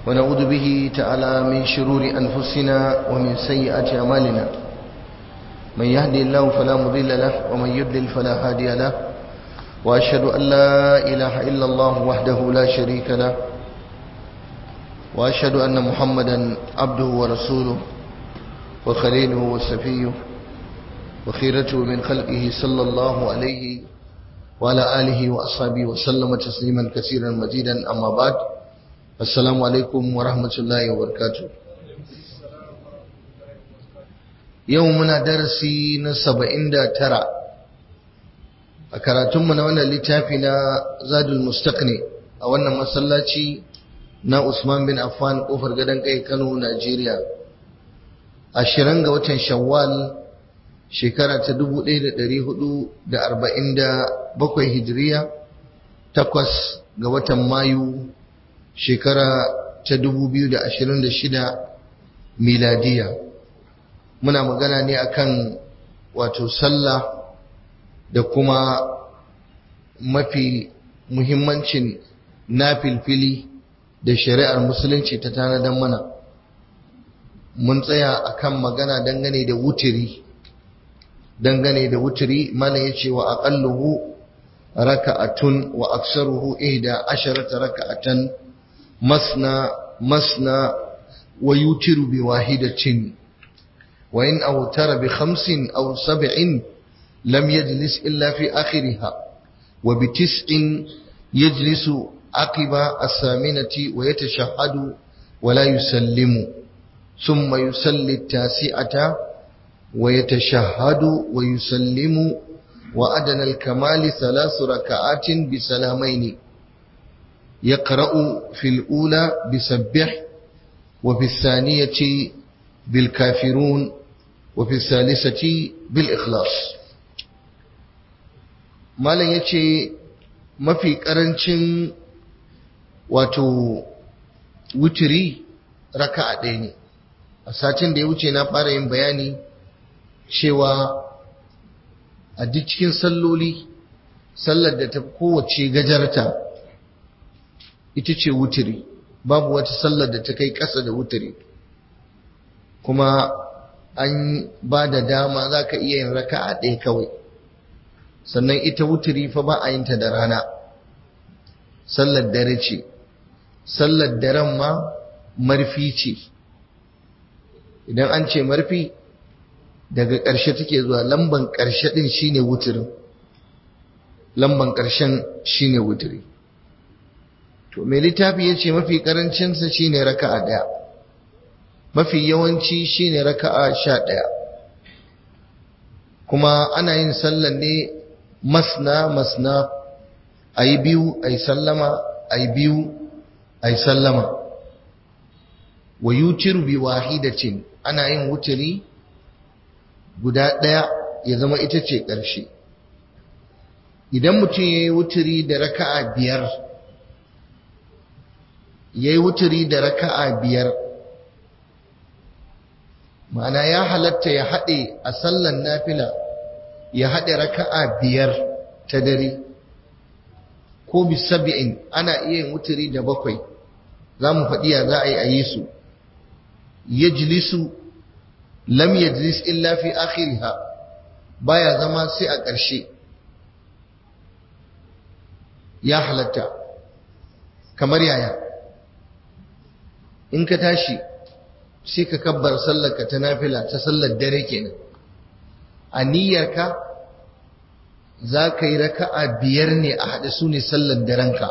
ونعوذ به تعالى من شرور أنفسنا ومن سيئات أعمالنا من يهدي الله فلا مضل له ومن يضلل فلا هادي له وأشهد أن لا إله إلا الله وحده لا شريك له وأشهد أن محمدا عبده ورسوله وخليله وسفيه وخيرته من خلقه صلى الله عليه وعلى آله وأصحابه وسلم تسليما كثيرا مزيدا أما بعد السلام عليكم ورحمة الله وبركاته يومنا درسي نسبعين دا ترى أكراتم من وانا لتافنا زاد المستقني أولا مسلاتي na Usman bin Affan kofar gadon kai Kano Najeriya ashirin ga watan Shawwal shekara ta 1447 Hijiriya takwas ga watan Mayu shekara ta 2026 miladiya muna magana ne akan wato sallah da kuma mafi muhimmancin na filfili da shari'ar musulunci ta tanadar mana mun tsaya akan magana dangane da wutiri dangane da wutiri mana ya ce wa aqalluhu raka'atun wa aksaruhu ihda asharata raka'atan masna masna wa yutiru bi wahidatin wa in awtara bi khamsin aw sab'in lam yajlis illa fi akhiriha wa bi tis'in yajlisu عقب الثامنة ويتشهد ولا يسلم ثم يصلي التاسعة ويتشهد ويسلم وأدنى الكمال ثلاث ركعات بسلامين يقرأ في الأولى بسبح وفي الثانية بالكافرون وفي الثالثة بالإخلاص ما لن يتشي ما في كرنشن wato wuturi raka'a ɗaya ne a satin da ya wuce na fara yin bayani cewa a duk cikin salloli sallar da ta kowace gajarta ita ce wuturi babu wata sallar da ta kai ƙasa da wuturi kuma an ba da dama za ka iya yin raka'a ɗaya kawai sannan ita wuturi fa ba a yin ta da rana sallar dare ce sallar daren ma marfi ce idan an ce marfi daga ƙarshe take zuwa lamban ƙarshe ɗin shine wuturin lamban ƙarshen shine wuturi to mai littafi ya ce mafi ƙarancinsa shine raka'a ɗaya mafi yawanci shine raka'a sha ɗaya kuma ana yin sallar ne masna masna a yi biyu a yi sallama a yi biyu a yi sallama wa yutiru bi wahidatin ana yin wuturi guda ɗaya ya zama ita ce ƙarshe idan mutum ya yi wuturi da raka'a biyar ya yi wuturi da raka'a biyar ma'ana ya halatta ya haɗe a sallan nafila ya haɗe raka'a biyar ta dare ko bisabi'in ana iya yin wuturi da bakwai za mu faɗi ya za a yi a yi su yajlisu lam yajlis illa fi akhiriha baya zama sai a ƙarshe ya halatta kamar yaya in ka tashi sai ka kabbar sallarka ta nafila ta sallar dare kenan a niyyarka za ka yi raka'a biyar ne a haɗe su ne sallar darenka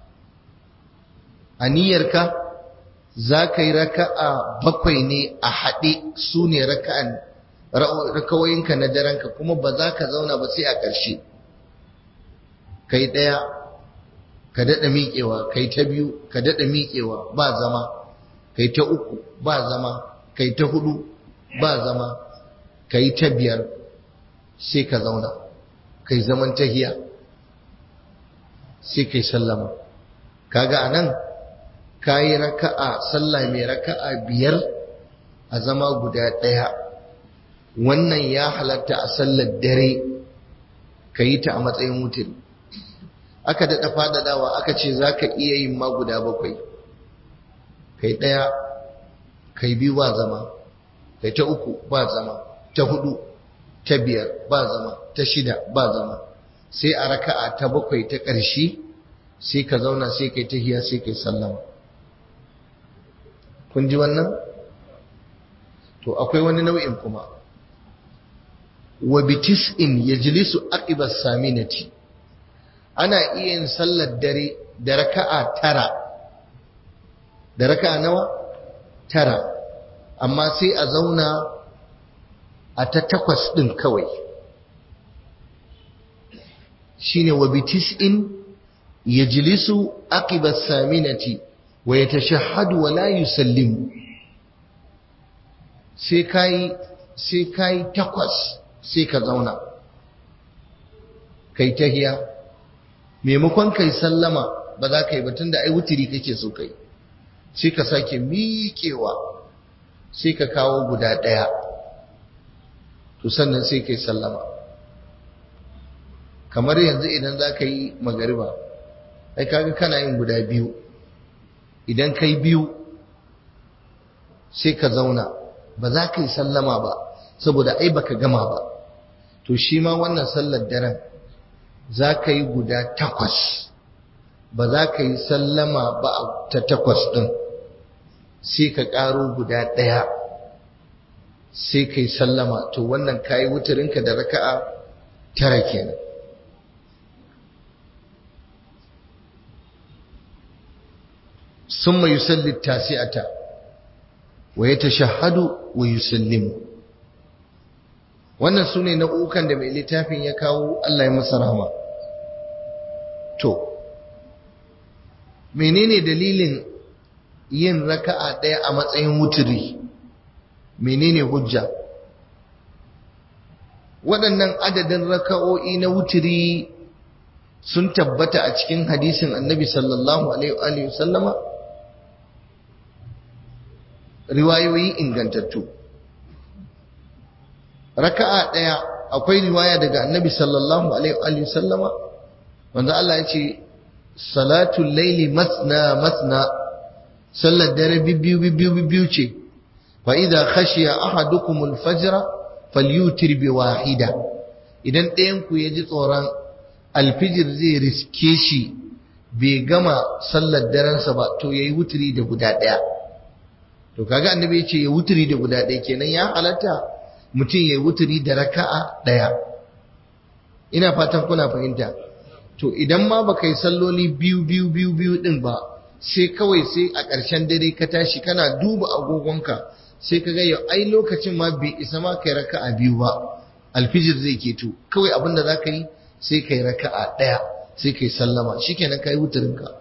a niyyarka za ka yi raka'a bakwai ne a haɗe su ne rakawoyinka na darenka kuma ba za ka zauna ba sai a ƙarshe ka yi ɗaya ka daɗa miƙewa ka yi ta biyu ka daɗa miƙewa ba zama ka yi ta uku ba zama ka yi ta hudu ba zama ka yi ta biyar sai ka zauna kai zaman tahiya sai kai sallama kaga anan kayi raka'a sallah mai raka'a biyar a zama guda ɗaya wannan ya halatta a sallar dare ka yi ta a matsayin wutin aka daɗa faɗaɗawa aka ce za ka iya yin ma guda bakwai kai ɗaya kai biyu ba zama kai ta uku ba zama ta hudu ta biyar ba zama ta shida ba zama sai a raka'a ta bakwai ta ƙarshe sai ka zauna sai kai tahiya sai kai sallama kun ji wannan to akwai wani nau'in kuma wa bitis'in yajlisu aqiba saminati ana iya yin sallar dare da raka'a tara da raka'a nawa tara amma sai a zauna a ta takwas din kawai shine wa bitis'in yajlisu aqiba saminati wa yatashahhadu wa la yusallimu sai kai sai kai takwas sai ka zauna kai tahiya maimakon kai sallama ba za ka yi batun da ai wutiri kake so kai sai ka sake miƙewa sai ka kawo guda ɗaya to sannan sai kai sallama kamar yanzu idan za ka yi magariba ai kaga kana yin guda biyu idan kai biyu sai ka zauna ba za ka yi sallama ba saboda ai baka gama ba to shi ma wannan sallar daren za ka yi guda takwas ba za ka yi sallama ba ta takwas ɗin sai ka ƙaro guda ɗaya sai ka yi sallama to wannan ka yi wutarinka da raka'a tara kenan ثم يصلي التاسعة ويتشهد ويسلم wannan su ne nau'ukan da mai littafin ya kawo Allah ya masa rahama to menene dalilin yin raka'a ɗaya a matsayin wuturi menene hujja waɗannan adadin raka'o'i na wuturi sun tabbata a cikin hadisin annabi sallallahu alaihi wa sallama riwayoyi ingantattu raka'a ɗaya akwai riwaya daga annabi sallallahu alaihi wa sallama wanda Allah ya ce salatul laili masna masna sallar dare bibbiyu bibbiyu bibbiyu ce fa idza khashiya ahadukum al-fajr falyutir bi wahida idan ɗayan ku yaji tsoron alfijir zai riske shi bai gama sallar darensa ba to yayi wuturi da guda ɗaya to kaga annabi ya ce ya wuturi da guda ɗaya kenan ya halatta mutum ya yi wuturi da raka'a ɗaya ina fatan kuna fahimta to idan ma baka yi salloli biyu biyu biyu biyu din ba sai kawai sai a ƙarshen dare ka tashi kana duba agogonka sai ka ga yau ai lokacin ma bai isa ma kai raka'a biyu ba alfijir zai keto kawai abin da za ka yi sai kai raka'a ɗaya sai kai sallama shikenan kai wuturinka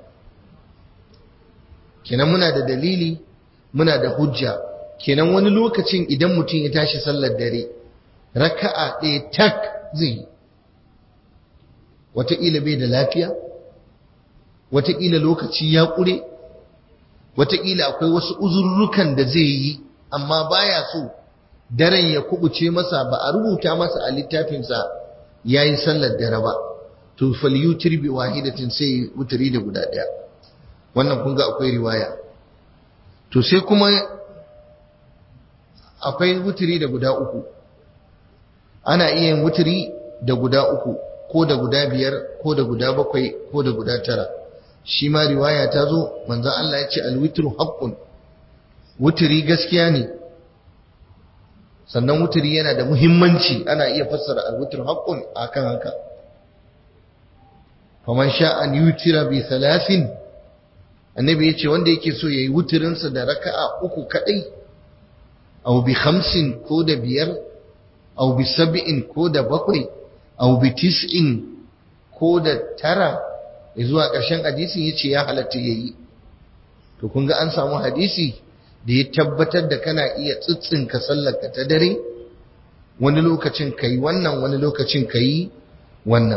kenan muna da dalili muna da hujja kenan wani lokacin idan mutum ya tashi sallar dare raka'a ɗaya tak zai yi wataƙila bai da lafiya wataƙila lokaci ya ƙure wataƙila akwai wasu uzurrukan da zai yi amma baya so daren ya kubuce masa ba a rubuta masa a littafinsa ya yi sallar dare ba to falyutir bi wahidatin sai wuturi da guda ɗaya wannan kun ga akwai riwaya to sai kuma akwai wuturi da guda uku ana iya yin wuturi da guda uku ko da guda biyar ko da guda bakwai ko da guda tara shi ma riwaya ta zo manzon Allah ya ce alwitru haqqun wuturi gaskiya ne sannan wuturi yana da muhimmanci ana iya fassara alwitru haqqun akan haka faman sha an yutira bi thalathin annabi yace wanda yake so yayi wuturin sa da raka'a uku kadai aw bi khamsin ko da biyar aw bi sab'in ko da bakwai aw bi tis'in ko da tara zuwa ƙarshen hadisin yace ya halatta yayi to kun ga an samu hadisi da ya tabbatar da kana iya tsitsinka sallarka ta dare wani lokacin kai wannan wani lokacin kai wannan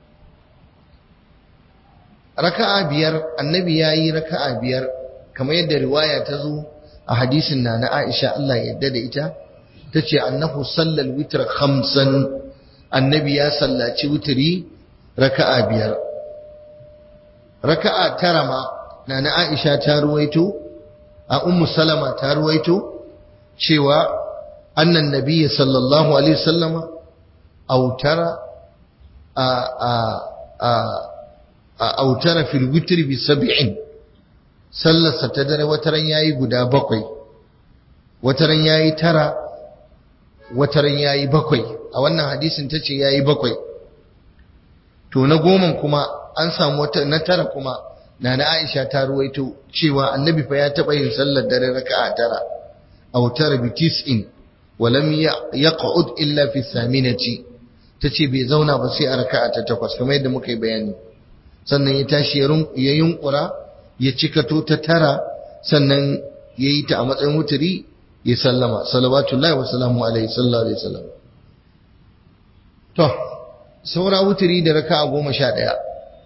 raka'a biyar annabi yayi raka'a biyar kamar yadda riwaya ta zo a hadisin na na Aisha Allah ya yarda da ita tace annahu sallal witr khamsan annabi ya sallaci witri raka'a biyar raka'a tara ma na na Aisha ta ruwaito a ummu salama ta ruwaito cewa annan nabiyyi sallallahu alaihi wasallama autara a a a a autara fil witr bi sab'in sallarsa ta dare wataran yayi guda bakwai wataran yayi tara wataran yayi bakwai a wannan hadisin tace yayi bakwai to na goma kuma an samu wata na tara kuma nana Aisha ta ruwaito cewa annabi fa ya taba yin sallar dare raka'a tara aw tara bi tis'in wa lam yaq'ud illa fi saminati tace bai zauna ba sai a raka'a ta takwas kamar yadda muka yi bayani sannan ya tashi ya yunkura ya cikato ta tara sannan ya yi ta a matsayin wuturi ya sallama salawatullahi wa salamu alaihi sallallahu alaihi wasallam to saura wuturi da raka'a goma sha ɗaya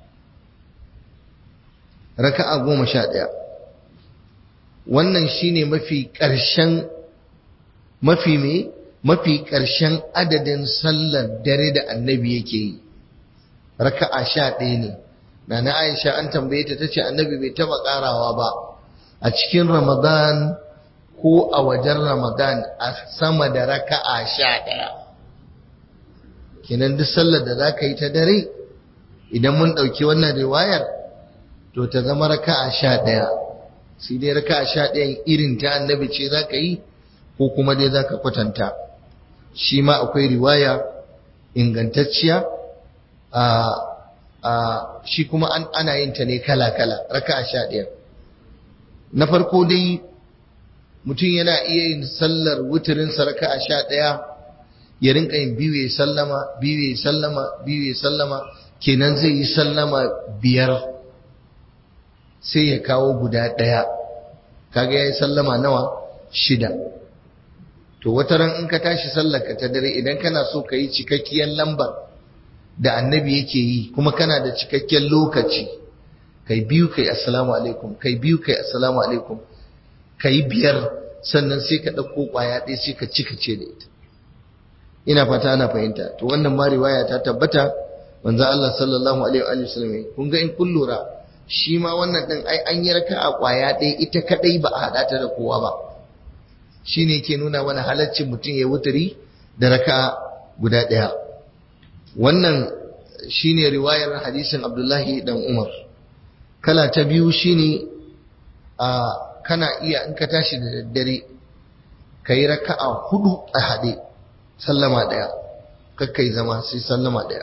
raka'a goma sha ɗaya wannan shine mafi ƙarshen mafi me mafi ƙarshen adadin sallar dare da annabi yake yi raka'a sha ɗaya ne na na aisha an tambaye ta tace annabi bai taba ƙarawa ba a cikin ramadan ko a wajen ramadan a sama da raka'a sha ɗaya kenan duk sallar da za ka yi ta dare idan mun ɗauki wannan riwayar to ta zama raka'a sha ɗaya sai dai raka'a sha ɗayan irin ta annabi ce za ka yi ko kuma dai za ka kwatanta shi ma akwai riwaya ingantacciya a a shi kuma an ana yin ta ne kala-kala raka'a sha ɗaya na farko dai mutum yana iya yin sallar wuturinsa raka'a sha ɗaya ya rinka yin biyu ya sallama biyu ya sallama biyu ya sallama kenan zai yi sallama biyar sai ya kawo guda ɗaya kaga ya yi sallama nawa shida to wata ran in ka tashi sallarka ta dare idan kana so ka yi cikakkiyar lambar da annabi yake yi kuma kana da cikakken lokaci kai biyu kai assalamu alaikum kai biyu kai assalamu alaikum kai biyar sannan sai ka ɗauko ƙwaya ɗaya sai ka cika ce da ita ina fata ana fahimta to wannan ma riwaya ta tabbata manzo Allah sallallahu alaihi wa sallam kun ga in kun lura shi ma wannan din ai an yi raka'a ƙwaya ɗaya ita kadai ba a hada ta da kowa ba shine yake nuna mana halaccin mutum ya wuturi da raka'a guda ɗaya wannan shine riwayar hadisin Abdullahi dan Umar kala ta biyu shine a kana iya in ka tashi da daddare kai raka'a hudu a hade sallama daya kakkai zama sai sallama daya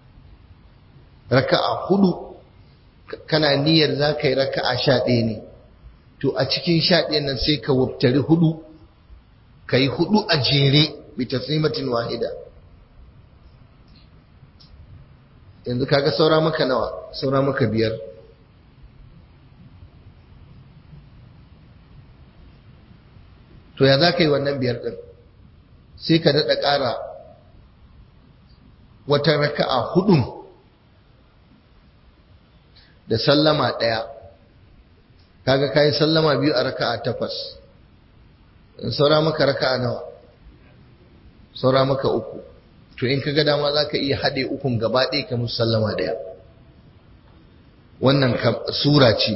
raka'a hudu kana niyyar za ka yi raka'a sha ɗaya ne to a cikin sha ɗayan nan sai ka wabtari hudu ka yi hudu a jere bi taslimatin wahida yanzu kaga saura maka nawa saura maka biyar to ya za ka yi wannan biyar ɗin sai ka daɗa ƙara wata raka'a hudun da sallama ɗaya kaga ka yi sallama biyu a raka'a takwas in saura maka raka'a nawa saura maka uku to in ka ga dama za ka iya haɗe ukun gaba ɗaya ka musu sallama ɗaya wannan sura ce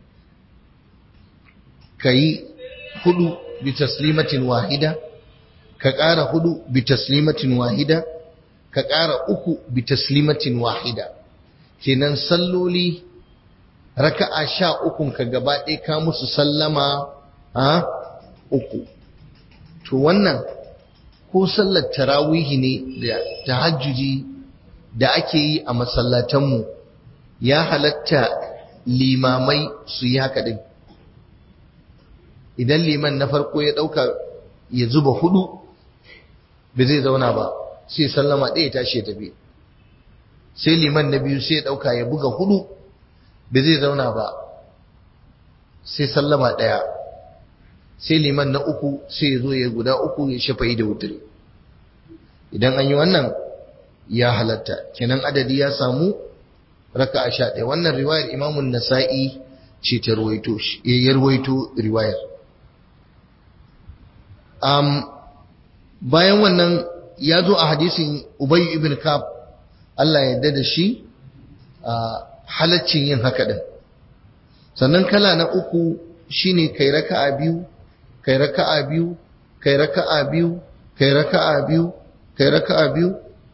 ka yi hudu bi taslimatin wahida ka ƙara hudu bi taslimatin wahida ka ƙara uku bi taslimatin wahida kenan salloli raka'a sha ukun ka gaba ɗaya ka musu sallama a uku to wannan ko sallar tarawihi ne da tahajjudi da ake yi a masallatanmu ya halatta limamai su yi haka din idan liman na farko ya ɗauka ya zuba hudu ba zai zauna ba sai sallama ɗaya tashi ya tafi sai liman na biyu sai ya ɗauka ya buga hudu ba zai zauna ba sai sallama ɗaya sai liman na uku sai ya zo ya guda uku ya shafa'i da wuturi idan an yi wannan ya halatta kenan adadi ya samu raka a sha ɗaya wannan riwayar imamun nasa'i ce ta ruwaito ya ruwaito riwayar bayan wannan ya zo a hadisin ubay ibn kab Allah ya yarda da shi a halaccin yin haka din sannan kala na uku shine kai raka'a biyu kai raka'a biyu kai raka'a biyu kai raka'a biyu kai raka'a biyu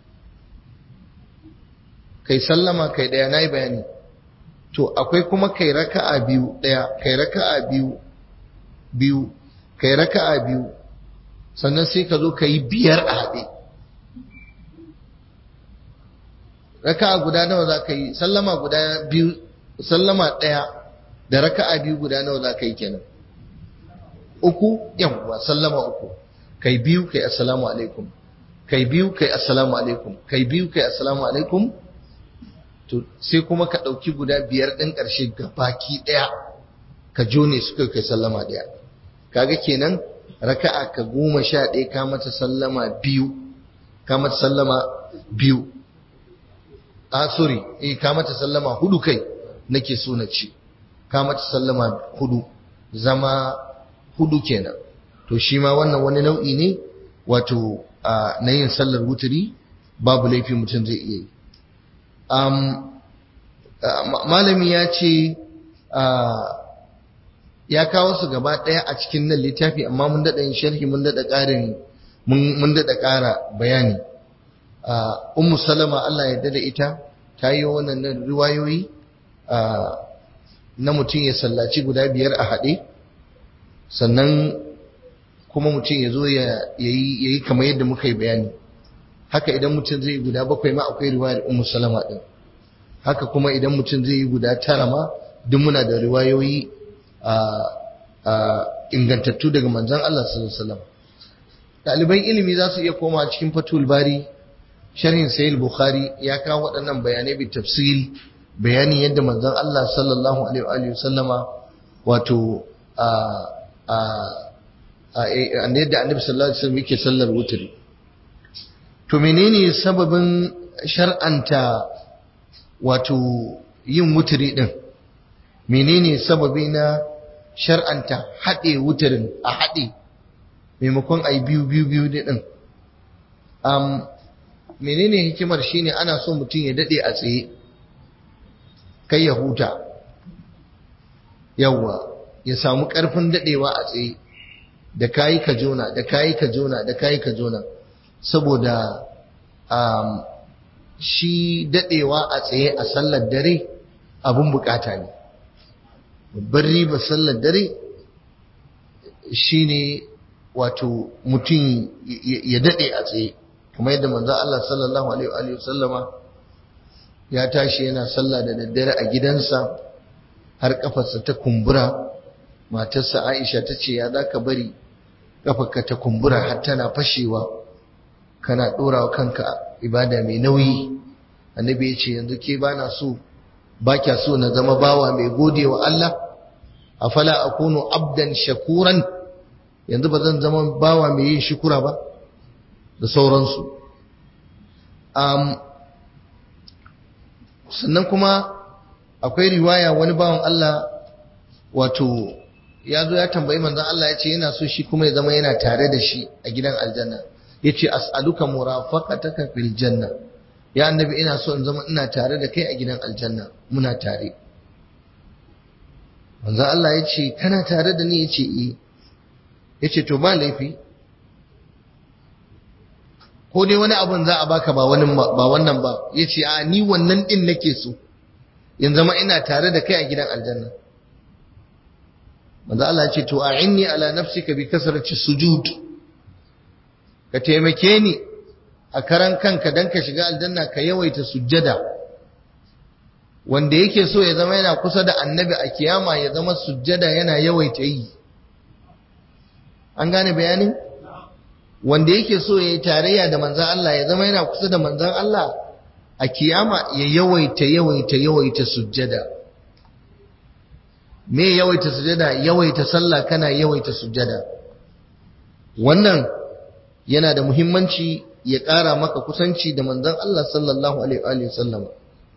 kai sallama kai daya nayi bayani to akwai kuma kai raka'a biyu daya kai raka'a biyu biyu kai raka'a biyu sannan sai ka zo ka yi biyar a haɗe raka'a guda nawa za ka yi sallama guda biyu sallama ɗaya da raka'a biyu guda nawa za ka yi kenan uku yawwa sallama uku kai biyu kai assalamu alaikum kai biyu kai assalamu alaikum kai biyu kai assalamu alaikum to sai kuma ka ɗauki guda biyar ɗin ƙarshe ga baki ɗaya ka jone su kai sallama ɗaya kaga kenan raka'a ka goma sha ɗaya ka mata sallama biyu ka mata sallama biyu a sorry eh ka mata sallama hudu kai nake so na ce ka mata sallama hudu zama hudu kenan to shi ma wannan wani nau'i ne wato na yin sallar wuturi babu laifi mutum zai iya yi malami ya ce ya kawo su gaba ɗaya a cikin nan littafi amma mun daɗa yin sharhi mun daɗa ƙarin mun daɗa ƙara bayani ummu salama Allah ya da ita ta yi wannan riwayoyi na mutum ya sallaci guda biyar a haɗe sannan kuma mutum ya zo ya yi kamar yadda muka yi bayani haka idan mutum zai yi guda bakwai ma akwai riwayar ummu salama ɗin haka kuma idan mutum zai yi guda tara ma duk muna da riwayoyi ingantattu daga manzon Allah sallallahu alaihi wasallam ɗaliban ilimi za su iya koma cikin fatul bari sharhin sahih bukhari ya kawo waɗannan bayanai bi tafsil bayanin yadda manzon Allah sallallahu alaihi wa sallama wato a a a yadda annabi sallallahu alaihi wasallam yake sallar wutri to menene sababin shar'anta wato yin wutri din menene sababi na shar'anta haɗe wutarin a haɗe maimakon a yi biyu biyu biyu ɗin um, menene hikimar shine ana so mutum ya daɗe a tsaye kai ya huta yawwa ya samu ƙarfin daɗewa a tsaye da kayi ka jona da kayi ka jona da kayi ka jona saboda um, shi daɗewa a tsaye a sallar dare abun bukata ne babbar riba sallar dare shine wato mutum ya daɗe a tsaye kuma yadda manzo Allah sallallahu alaihi wa sallama ya tashi yana sallah da daddare a gidansa har kafarsa ta kumbura matarsa Aisha ta ce ya zaka bari kafarka ta kumbura har tana fashewa kana ɗorawa kanka ibada mai nauyi annabi ya ce yanzu ke bana so ba kya so na zama bawa mai gode wa Allah afala akunu abdan shakuran yanzu ba zan zama bawa mai yin shukura ba da sauransu um, sannan kuma akwai riwaya wani bawan Allah wato ya zo ya tambayi manzon Allah ya ce yana so shi kuma ya zama yana tare da shi a gidan aljanna ya ce as'aluka murafaqataka fil janna ya annabi ina so in zama ina tare da kai a gidan aljanna muna tare manzon Allah ya ce kana tare da ni ya ce eh ya ce to ba laifi ko dai wani abun za a baka ba wannan ba ya ce a ni wannan din nake so in zama ina tare da kai a gidan aljanna manzo Allah ya ce to a'inni ala nafsika bi kasrati sujud ka taimake ni a karan kanka dan ka shiga aljanna ka yawaita sujjada wanda yake so ya zama yana kusa da annabi a kiyama ya zama sujjada yana yawaita yi an gane bayanin wanda yake so ya yi tarayya da manzan Allah ya zama yana kusa da manzan Allah a kiyama ya yawaita yawaita yawaita sujjada me yawaita sujjada yawaita sallah kana yawaita sujjada wannan yana da muhimmanci ya ƙara maka kusanci da manzan Allah sallallahu alaihi wa sallam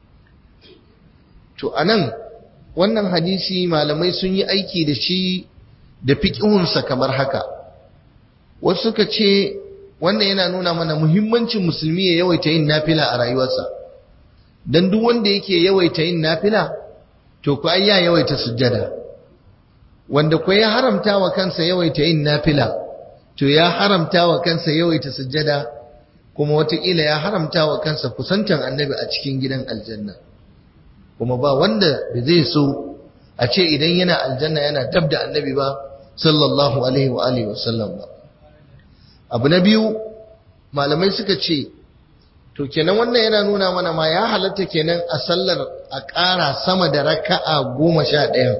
to anan wannan hadisi malamai sun yi aiki da shi da fiƙihunsa kamar haka wasu suka ce wannan yana nuna mana muhimmancin musulmi ya yawaita yin nafila a rayuwarsa don duk wanda yake yawaita yin nafila to ku ai ya yawaita sujjada wanda ko ya haramta wa kansa yawaita yin nafila to ya haramta wa kansa yawaita sujjada kuma wataƙila ya haramta wa kansa kusantan annabi a cikin gidan aljanna kuma ba wanda da zai so a ce idan yana aljanna yana dab da annabi ba sallallahu alaihi wa alihi wasallam ba abu na biyu malamai suka ce to kenan wannan yana nuna mana ma ya halatta kenan a sallar a ƙara sama da raka'a goma sha ɗaya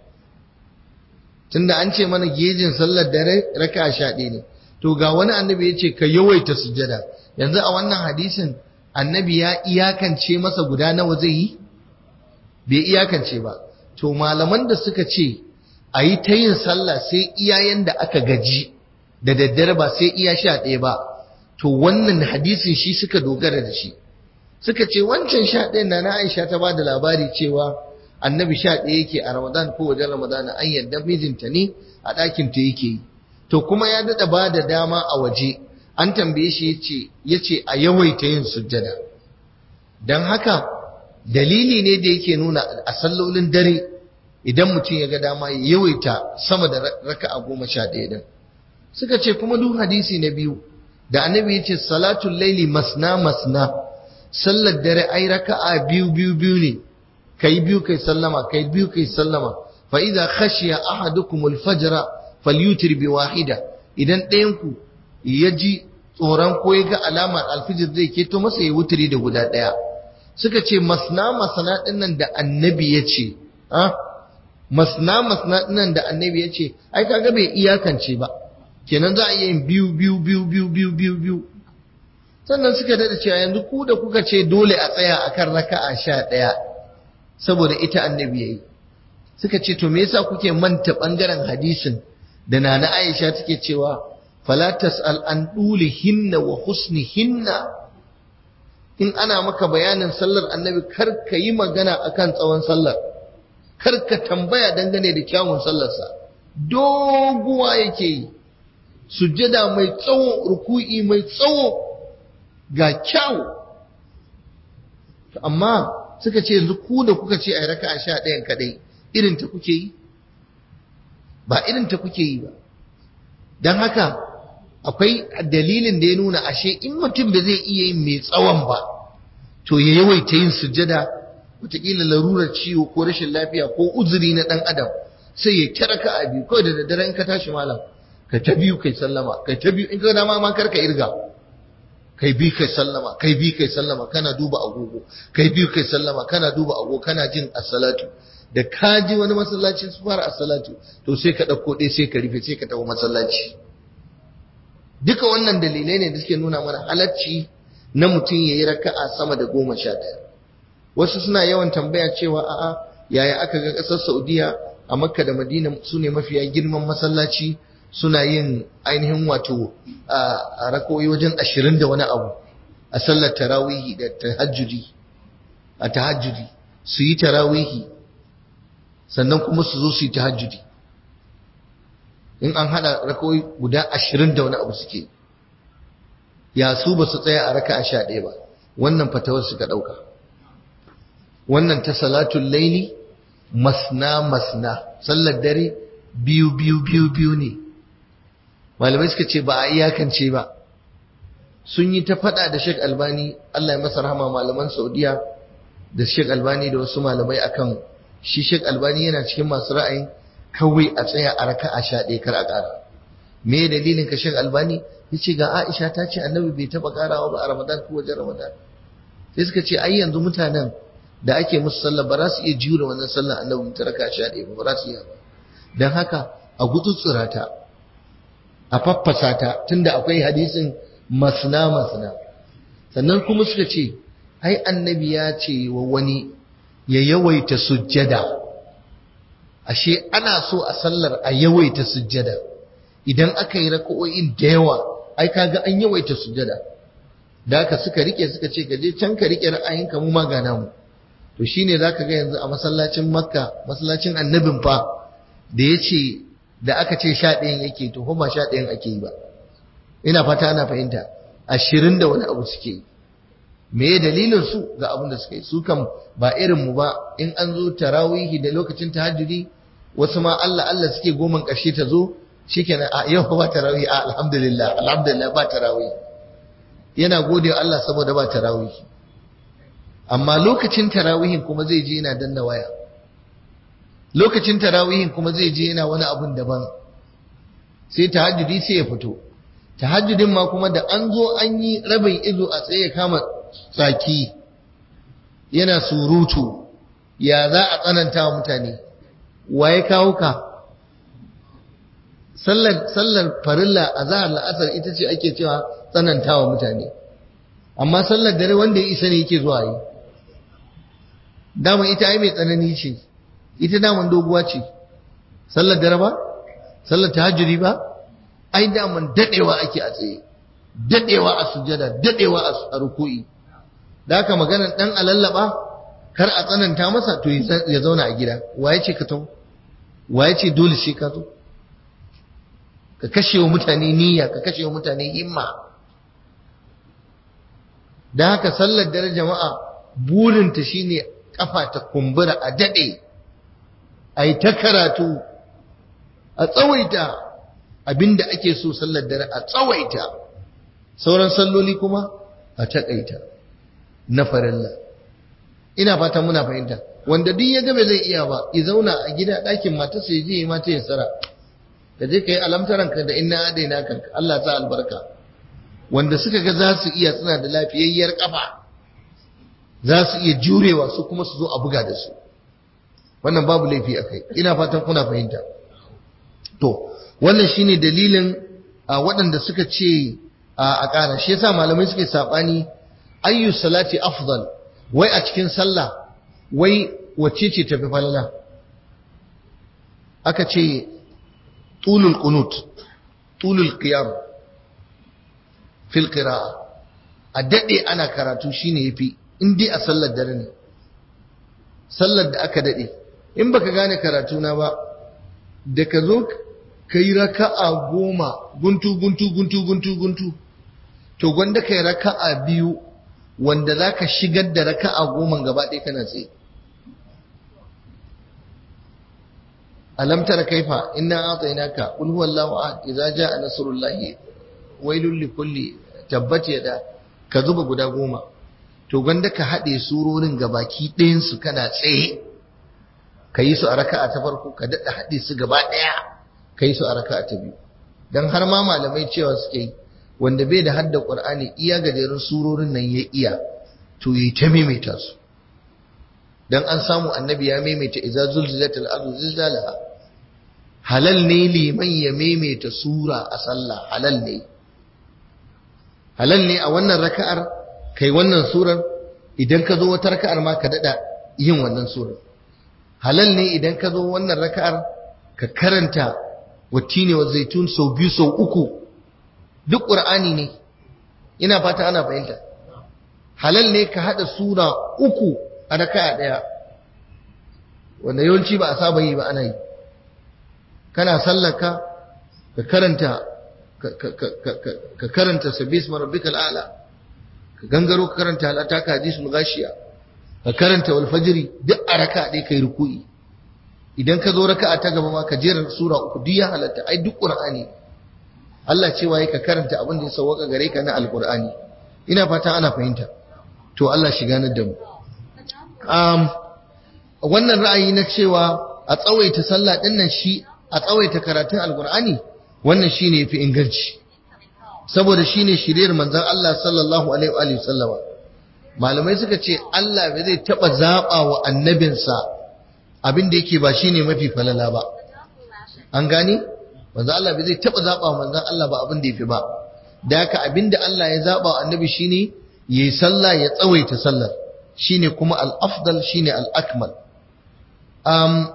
tunda an ce mana gejin sallar dare raka'a sha ɗaya ne to ga wani annabi ya ce ka yawaita sujjada yanzu a wannan hadisin annabi ya iyakance masa guda nawa zai yi bai iyakance ba to malaman da suka ce a yi ta yin sallah sai iyayen da aka gaji da daddare ba sai iya sha ɗaya ba to wannan hadisin shi suka dogara da shi suka ce wancan sha ɗayan na na aisha ta ba da labari cewa annabi sha ɗaya yake a ramadan ko wajen ramadan an yadda mijinta ne a ɗakin ta yake yi to kuma ya daɗa ba da dama a waje an tambaye shi ya ce a yawaita yin sujjada don haka dalili ne da yake nuna a sallolin dare idan mutum ya ga dama ya yawaita sama da raka'a goma sha ɗaya din suka ce kuma duk hadisi na biyu da annabi ya ce salatul laili masna masna sallar dare ai raka'a biyu biyu biyu ne kai biyu kai sallama kai biyu kai sallama fa idza khashiya ahadukum al-fajra falyutir bi wahida idan ɗayan ku ya ji tsoron ko ya ga alamar alfijir zai keto masa ya wuturi da guda ɗaya suka ce masna masna dinnan da annabi ya ce masna masna dinnan da annabi ya ce ai kaga bai iyakance ba kenan za a iya yin biyu biyu biyu biyu biyu biyu biyu sannan suka dada cewa yanzu ku da kuka ce dole a tsaya akan raka'a sha ɗaya saboda ita annabi yayi suka ce to me yasa kuke manta bangaren hadisin da nana Aisha take cewa fala tas'al an hinna wa husnihinna in ana maka bayanin sallar annabi kar ka yi magana akan tsawon sallar kar ka tambaya dangane da kyawun sallarsa doguwa yake yi sujjada mai tsawo ruku'i mai tsawo ga kyawu amma suka ce yanzu ku da kuka ce a raka a sha ɗayan kaɗai irin ta kuke yi ba irin ta kuke yi ba don haka akwai dalilin da ya nuna ashe in mutum da zai iya yin mai tsawon ba to ya yawaita yin sujjada wataƙila larurar ciwo ko rashin lafiya ko uzuri na ɗan adam sai ya kira ka a biyu kawai da daddare in ka tashi malam ka ta biyu kai sallama kai ta biyu in ka dama ma kar ka irga kai bi kai sallama kai bi kai sallama kana duba agogo kai biyu kai sallama kana duba agogo kana jin as-salatu da ka ji wani masallaci su fara as-salatu to sai ka ɗauko ɗaya sai ka rufe sai ka tafi masallaci duka wannan dalilai ne da suke nuna mana halacci na mutum ya yi raka'a sama da goma sha ɗaya wasu suna yawan tambaya cewa a'a yaya aka ga ƙasar saudiya a makka da madina su ne mafiya girman masallaci suna yin ainihin wato a rakoyi wajen ashirin da wani abu a sallar tarawihi da tahajjudi a tahajjudi su yi tarawihi sannan kuma su zo su yi tahajjudi in an hada rakoyi guda ashirin da wani abu suke ya su ba su tsaya a raka a sha ɗaya ba wannan fatawar suka ɗauka wannan ta salatun laili masna masna sallar dare biyu biyu biyu biyu ne malamai suka ce ba a iyakance ba sun yi ta faɗa da Sheikh Albani Allah ya masa rahama malaman Saudiya da Sheikh Albani da wasu malamai akan shi Sheikh Albani yana cikin masu ra'ayin kawai a tsaya a raka a sha ɗaya kar a ƙara me dalilin ka Sheikh Albani yace ga Aisha ta ce Annabi bai taɓa ƙarawa ba a Ramadan ko wajen Ramadan sai suka ce ai yanzu mutanen da ake musu sallah ba za su iya jure wannan sallah Annabi ta raka sha ɗaya ba ba za su iya ba dan haka a gutsutsura ta a faffasa ta tunda akwai hadisin masna masna sannan kuma suka ce ai annabi ya ce wa wani ya yawaita sujjada ashe ana so a sallar a yawaita sujjada idan aka yi raka'o'in da yawa ai kaga an yawaita sujjada da haka suka rike suka ce ka je can ka rike ra'ayinka mu ma gana mu to shine zaka ga yanzu a masallacin makka masallacin annabin fa da ya ce da aka ce sha ɗayan yake to ba sha ɗayan ake yi ba ina fata ana fahimta ashirin da wani abu suke yi me ya dalilin su ga abin da suka yi su kan ba irin mu ba in an zo tarawihi da lokacin tahajjudi wasu ma Allah Allah suke goman ƙarshe ta zo shikenan a yau ba tarawih a alhamdulillah alhamdulillah ba tarawih yana gode wa Allah saboda ba tarawih amma lokacin tarawihin kuma zai je yana danna waya lokacin tarawihin kuma zai je yana wani abun daban sai tahajjudi sai ya fito tahajjudin ma kuma da an zo an yi rabin izo a tsaye kama tsaki yana surutu ya za a tsananta wa mutane waye kawo ka sallar sallar farilla a zahar la'asar ita ce ake cewa tsanantawa mutane amma sallar dare wanda ya isa ne yake zuwa yi dama ita ai mai tsanani ce ita daman doguwa ce sallar dare ba sallar tahajjudi ba ai daman dadewa ake a tsaye dadewa a sujada dadewa a ruku'i da haka maganar dan alallaba kar a tsananta masa to ya zauna a gida waye ce ka tawo waye ce dole sai ka zo ka kashe wa mutane niyya ka kashe wa mutane himma da haka sallar dare jama'a burinta shine kafa ta kumbura a dade a yi ta karatu a tsawaita abinda ake so sallar dare a tsawaita sauran salloli kuma a taƙaita na farilla ina fata muna fahimta wanda duk ya gabe zai iya ba ya zauna a gida ɗakin matarsa ya je mata ya tsara ka je ka yi alamtaranka da inna adaina kanka Allah ta albarka wanda suka ga za su iya suna da lafiyayyar kafa za su iya jurewa su kuma su zo a buga da su wannan babu laifi a kai ina fatan kuna fahimta to wannan shine dalilin a waɗanda suka ce a ƙara shi yasa malamai suke saɓani ayyu salati afdal wai a cikin sallah wai wacce ce tafi falala aka ce tulul qunut tulul qiyam fil qira'a a dade ana karatu shine yafi in dai a sallar dare ne sallar da aka dade in baka gane karatu na ba da ka zo kai raka'a goma guntu guntu guntu guntu guntu to gwanda kai raka'a biyu wanda zaka shigar da raka'a goma gaba ɗaya kana tsaye alam tara kaifa inna atainaka qul huwallahu ahad idza jaa nasrullahi wailul likulli tabbat yada ka zuba guda goma to gwanda ka hade surorin gabaki ɗayan su kana tsaye ka yi su a raka'a ta farko ka dada hade su gaba ɗaya ka yi su a raka'a ta biyu dan har ma malamai cewa suke yi wanda bai da hadda qur'ani iya gajerun surorin nan ya iya to yi ta maimaita su dan an samu annabi ya maimaita idza zulzilatil ardu zilzalaha halal ne liman ya maimaita sura a sallah halal ne halal ne a wannan raka'ar kai wannan surar idan ka zo wata raka'ar ma ka dada yin wannan surar halal ne idan ka zo wannan raka'ar ka karanta wattine wa zaitun sau biyu sau uku duk qur'ani ne ina fata ana fahimta halal ne ka hada sura uku a raka'a daya wanda yawanci ba a saba yi ba ana yi kana sallaka ka karanta ka karanta sabis marabbikal a'la ka gangaro ka karanta halata ka hadisul ghashiya ka karanta wal fajri duk a raka'a dai kai ruku'i idan ka zo raka'a ta gaba ma ka jera sura uku duk ya halatta ai duk qur'ani Allah cewa ka karanta abin da ya sauka gare ka na alqur'ani ina fata ana fahimta to Allah shiga na da mu um, wannan ra'ayi na cewa a tsawaita sallah din nan shi a tsawaita karatun alkur'ani wannan shine yafi inganci saboda shine shiriyar manzon Allah sallallahu alaihi wa sallama malamai suka ce Allah bai zai taba zaba wa annabinsa abin da yake ba shine mafi falala ba an gane manzon Allah bai zai taba zaba wa manzon Allah ba abin da yafi ba da haka abin da Allah ya zaba wa annabi shine yayi sallah ya tsawaita sallar shine kuma al-afdal shine al-akmal um,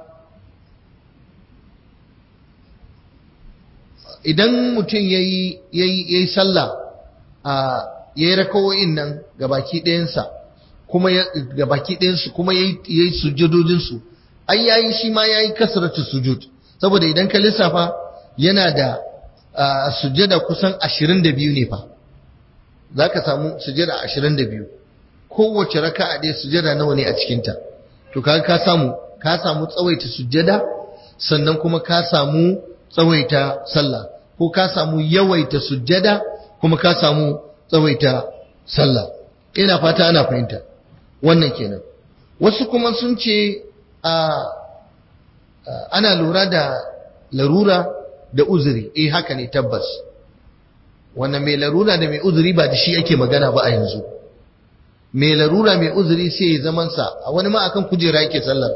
idan mutum ya yi sallah a ya yi rakawo'in nan gabaki ɗayansa kuma gabaki ɗayansu kuma ya yi sujudodinsu ai ya yi shi ma ya yi kasaratu sujud saboda idan ka lissafa yana da sujada kusan ashirin da biyu ne fa za ka samu sujada ashirin da biyu kowace raka a ɗaya sujada nawa ne a cikinta to ka ka samu ka samu tsawaita sujada sannan kuma ka samu tsawaita sallah ko ka samu yawaita sujjada kuma ka samu tsawaita sallah ina fata ana fahimta wannan kenan wasu kuma sun ce a ana lura da larura da uzuri eh haka ne tabbas wannan mai larura da mai uzuri ba da shi ake magana ba a yanzu mai larura mai uzuri sai ya zamansa a wani ma akan kujera yake sallar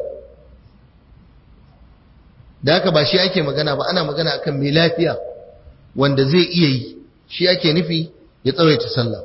da haka ba shi ake magana ba ana magana akan mai lafiya wanda zai iya yi shi ake nufi ya tsawaita sallah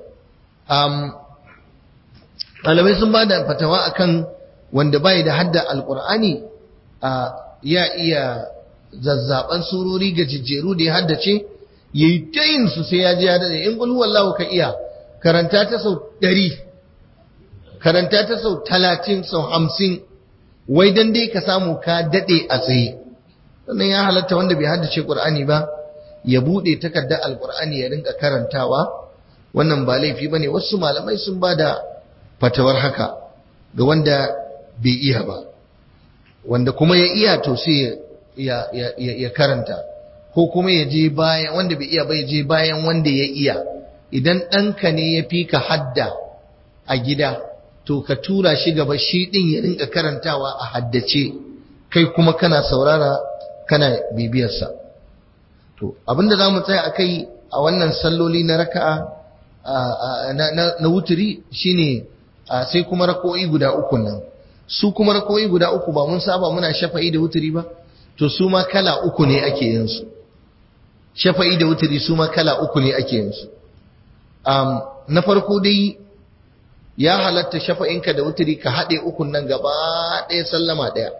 malamai sun ba da fatawa akan wanda bai da hadda alkur'ani ya iya zazzaban surori ga jijjeru da ya haddace yayi ta yin su sai ya ji ya dade in qul huwallahu ka iya karanta ta sau ɗari, karanta ta sau talatin sau hamsin wai dan dai ka samu ka dade a tsaye sannan ya halatta wanda bai haddace qur'ani ba ya bude takardar alqur'ani ya rinka karantawa wannan ba laifi bane wasu malamai sun bada fatawar haka ga wanda bai iya ba wanda kuma ya iya to sai ya, ya, ya, ya karanta ko kuma ya je bayan wanda bai iya ba ya je bayan wanda ya iya idan ɗanka ne ya fi ka hadda a gida to ka tura shi gaba shi ɗin ya rinka karantawa a haddace kai kuma kana saurara kana bibiyarsa to abinda za mu tsaya a kai a wannan salloli na raka'a na wuturi shine sai kuma rako'i guda uku nan su kuma rako'i guda uku ba mun saba muna shafa'i da wuturi ba to su ma kala uku ne ake yin su shafa'i da wuturi su ma kala uku ne ake yin su na farko dai ya halatta shafa'inka da wuturi ka haɗe ukun nan gaba ɗaya sallama ɗaya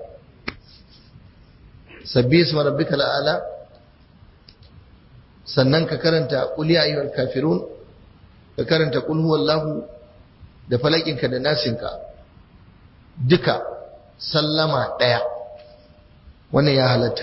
sabbi isma rabbika la'ala sannan ka karanta qul ya ayyuhal kafirun ka karanta qul huwallahu da falakinka da nasinka duka sallama ɗaya wannan ya halatta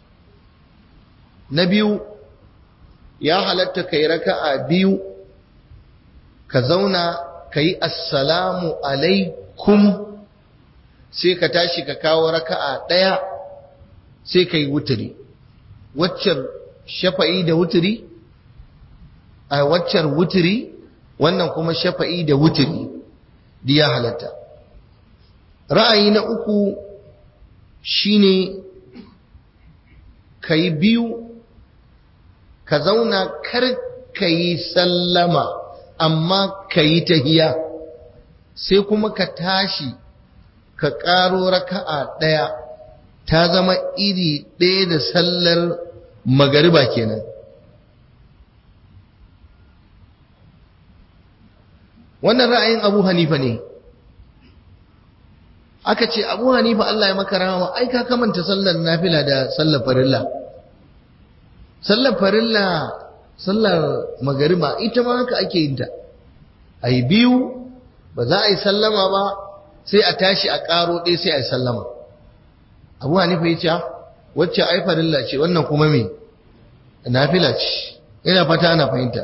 na biyu ya halatta kai raka'a biyu ka zauna ka yi assalamu alaikum sai ka tashi ka kawo raka'a ɗaya sai ka yi wuturi waccan shafa'i da wuturi a waccan wuturi wannan kuma shafa'i da wuturi da ya halatta ra'ayi na uku shine ka yi biyu ka zauna kar ka yi sallama amma ka yi tahiya sai kuma ka tashi ka ƙaro raka'a ɗaya ta zama iri ɗaya da sallar magariba kenan wannan ra'ayin abu hanifa ne aka ce abu hanifa Allah ya maka rahama ai ka kamanta sallar nafila da sallar farilla sallar farilla sallar magariba ita ma haka ake yin ta ai biyu ba za a yi sallama ba sai a tashi a ƙaro ɗaya sai a yi sallama abu hanifa ya ce wacce ai farilla ce wannan kuma me nafila ce ina fata ana fahimta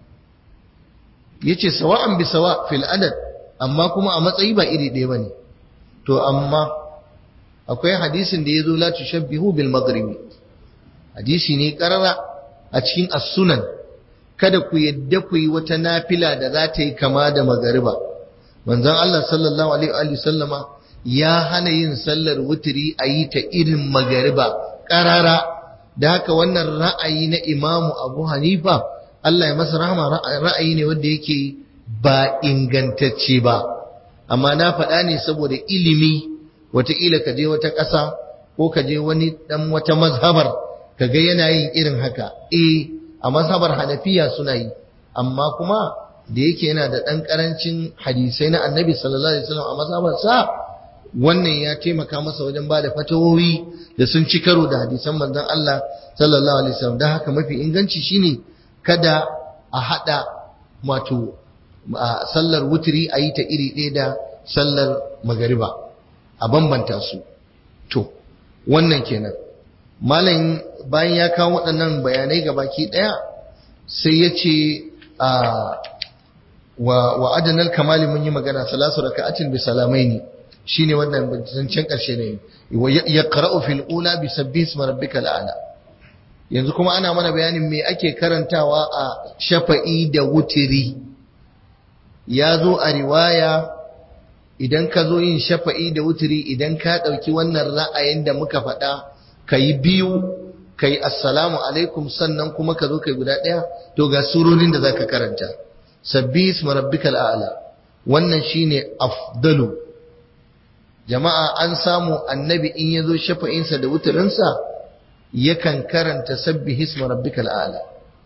yace sawa'an bi sawa fil adad amma kuma a matsayi ba iri ɗaya bane to amma akwai hadisin da yazo la tushabbihu bil maghribi hadisi ne karara a cikin as-sunan kada ku yadda ku yi wata nafila da za ta yi kama da magariba manzon Allah sallallahu alaihi wa sallama ya hana yin sallar wutiri a yi ta irin magariba karara da haka wannan ra'ayi na imamu abu hanifa Allah ya masa rahama ra'ayi ne wanda yake ba ingantacce ba amma na faɗa ne saboda ilimi wataƙila ka je wata ƙasa ko ka je wani ɗan wata mazhabar ka ga yana yin irin haka eh a mazhabar hanafiya suna yi amma kuma da yake yana da ɗan ƙarancin hadisai na annabi sallallahu alaihi wasallam a mazhabar sa wannan ya taimaka masa wajen ba da fatawowi da sun ci karo da hadisan manzon Allah sallallahu alaihi wasallam don haka mafi inganci shine kada a haɗa wato sallar wutiri a yi ta iri ɗaya da sallar magariba a bambanta su to wannan kenan malam bayan ya kawo waɗannan bayanai ga baki ɗaya sai ya ce wa wa adanal kamali mun yi magana salasu raka'atin bi salamaini shine wannan zancen karshe ne yaqra'u fil ula bi sabbihi isma rabbikal a'la yanzu kuma ana mana bayanin me ake karantawa a shafa'i da wutiri ya zo a riwaya idan ka zo yin shafa'i da wutiri idan ka ɗauki wannan ra'ayin da muka faɗa ka yi biyu ka yi assalamu alaikum sannan kuma ka zo ka yi guda ɗaya to ga surorin da za ka karanta sabbi isma rabbikal a'la wannan shine afdalu jama'a an samu annabi in ya zo shafa'insa da wutirinsa yakan karanta sabbi isma rabbikal a'la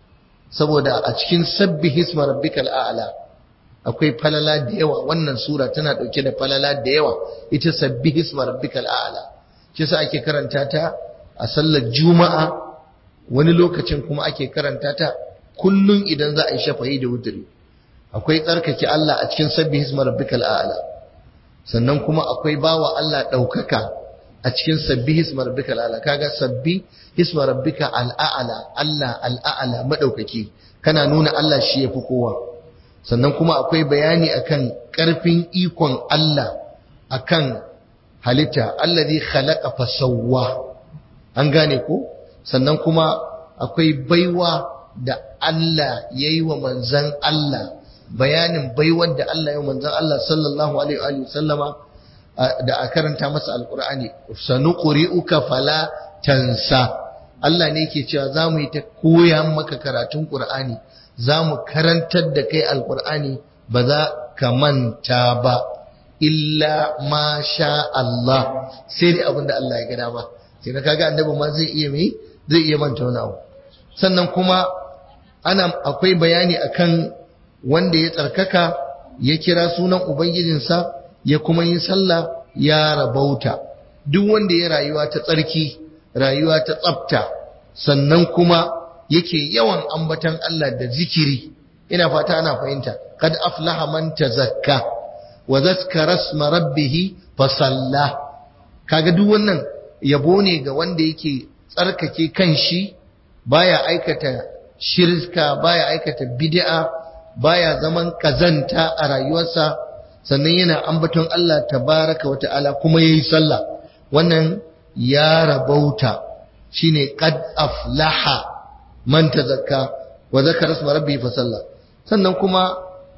saboda a cikin sabbi isma rabbikal a'la akwai falala da yawa wannan sura tana dauke da falala da yawa ita sabbi isma rabbikal a'la shi yasa ake karanta ta a sallar juma'a wani lokacin kuma ake karanta ta kullun idan za a yi shafa'i da wuturi akwai tsarkake Allah a cikin sabbi isma rabbikal a'la sannan kuma akwai bawa Allah daukaka a cikin sabbi isma rabbikal a'la kaga sabbi isma rabbika al'a'la Allah al'a'la madaukaki kana nuna Allah shi yafi kowa sannan kuma akwai bayani akan ƙarfin ikon Allah akan halitta allazi khalaqa fasawwa an gane ko sannan kuma akwai baiwa da Allah yayi wa manzan Allah bayanin baiwar da Allah ya manzan Allah sallallahu alaihi wa sallama da a karanta masa alqur'ani sanuqri'uka fala tansa Allah ne yake cewa zamu yi ta koya maka karatun qur'ani za mu karantar da kai alkur'ani ba za ka manta ba illa ma sha Allah sai dai abinda Allah ya gada ba sai ka kaga annabi ma zai iya mai zai iya manta wani abu sannan kuma ana akwai bayani akan wanda ya tsarkaka ya kira sunan ubangijinsa ya kuma yi sallah ya rabauta duk wanda ya rayuwa ta tsarki rayuwa ta tsafta sannan kuma yake yawan ambatan Allah da zikiri ina fata ana fahimta kad aflaha man tazakka wa zakkara isma rabbih fa salla kaga duk wannan yabo ne ga wanda yake tsarkake kanshi baya aikata shirka baya aikata bid'a baya zaman kazanta a rayuwarsa sannan yana ambaton Allah tabaraka wata'ala kuma yayi sallah wannan ya rabauta shine qad aflaha man tazakka wa zakara isma rabbi fa salla sannan kuma